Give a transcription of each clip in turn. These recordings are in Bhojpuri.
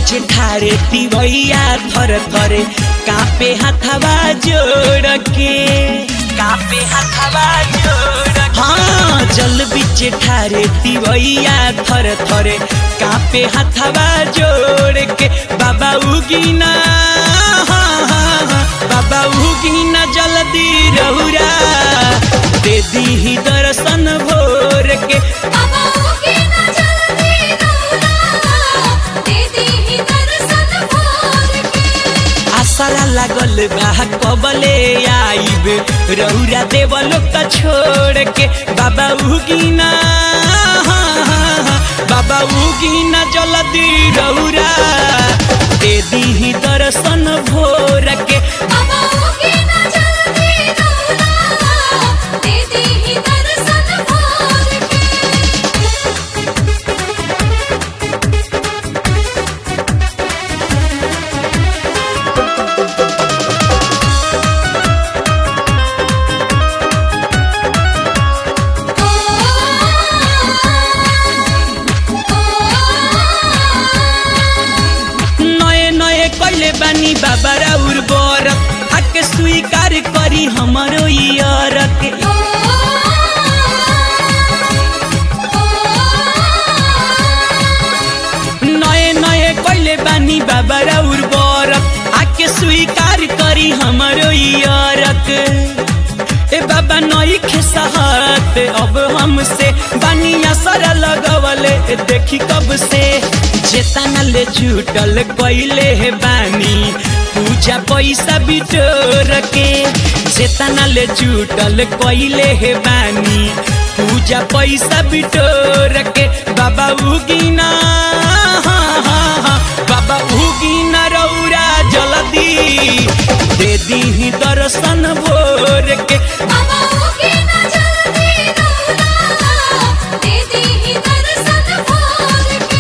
बीच ठारे तिवैया थर थरे कापे हाथवा जोड़ के कापे हाथवा जोड़ हाँ जल बीच ठारे तिवैया थर थरे कापे हाथवा जोड़ के बाबा उगिना हाँ, हाँ, हाँ, बाबा उगिना जल्दी रहुरा दे दी दर्शन भोर के बाबा के ना जल्दी रौला दे दी ही दर्शन भोर के आसरा लागल बा कबले आइब रौरा देवलो का छोड़ के बाबा उगिना हाँ, हाँ, हाँ, बाबा उगिना जल्दी रौरा दे दी दर्शन भोर के बाबा के ना जल्दी रौला दे दी ही दर्शन भोर के नए नए कैले बानी बाबा राउर बर आके स्वीकार करी हमरो इयरक नए नए कैले बानी बाबा राउर बर आके स्वीकार करी हमरो इयरक ए बाबा नई खेसहत अब हमसे बानिया सर लगवले देखी कब से जेतना ले जुटल कैले हे बानी पूजा पैसा बिटोर के जेतना ले जुटल कैले हे बानी पूजा पैसा बिटोर के बाबा उगिना हाँ, हाँ, हाँ, बाबा उगिना रौरा जल्दी दे दी दर्शन भोर के बाबा के ना जल्दी रौला दे दी ही दर्शन भोर के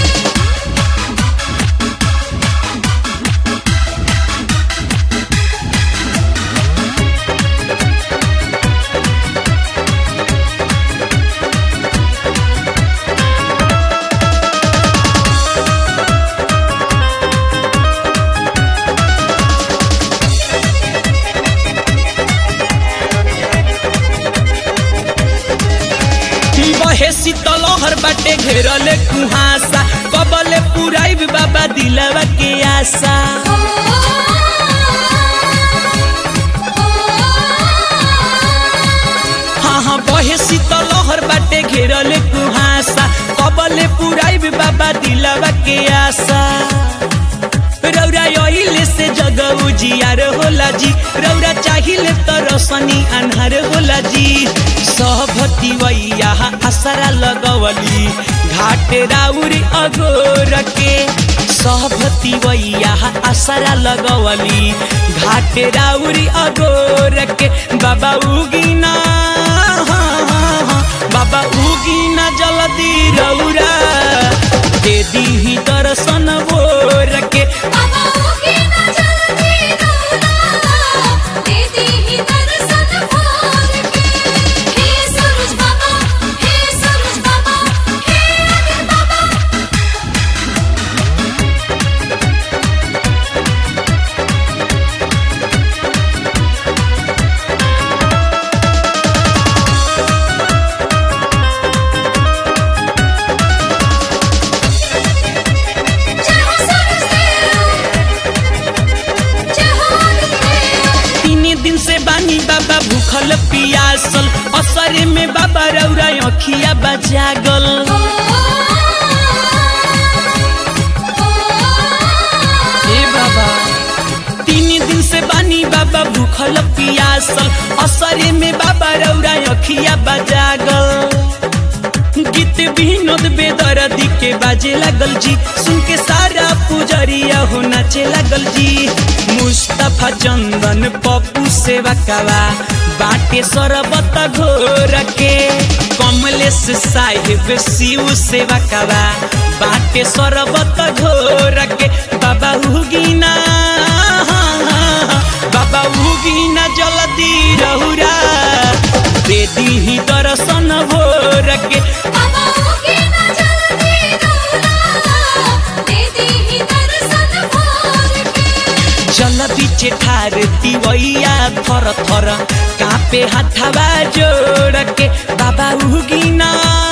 बहे शीतलहर बाटे घेरले कुहासा कबले पुराइब बाबा दिलवा के आशा हाँ हाँ बहे शीतलहर बाटे घेरले कुहासा कबले पुराइब बाबा दिलवा के आशा रौरा यहिले से जग उजियार होला जी रौरा चाहिए त रोशनी अन्हार होला जी सहभती वैया आसरा लगवली घाट राउरी अगोर के सहभती वैया आसरा लगवली घाट राउरी अगोर के बाबा उगिना हाँ, हाँ, हाँ, बाबा उगिना जल्दी रौरा दे दी दर्शन भोर के बाबा के ना जल्दी रौला दे दी ही दर्शन भोर के हे सूरज बाबा हे सूरज बाबा हे अग्नि बाबा जय हो सूरज देव जय हो अग्नि देव तीन दिन से बानी बाबा भूखल पियासल असरे में बाबा रौरा अखिया बजागल हे बाबा तीन दिन से बानी बाबा भूखल पियासल असरे में बाबा रौरा अखिया बजागल गीत विनोद बेदर्दी के बाजे लागल जी सुन के सारा पुजरिया हो नाचे लागल जी मुस्तफा चंदन पप्पू सेवा कावा बाटे सरबत घोर के कमलेश साहिब शिव सेवा कावा बाटे सरबत घोर के बाबा हुगिना बाबा हुगिना जल्दी रहुरा दे दी दर्शन भोर के बाबा के ना जल्दी रौला दे दी ही दर्शन थर थर कापे हाथवा जोड़ के बाबा उगिना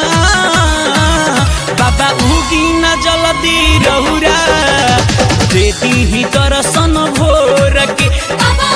बाबा उगिना जल्दी रहुरा दे दी दर्शन भोर के बाबा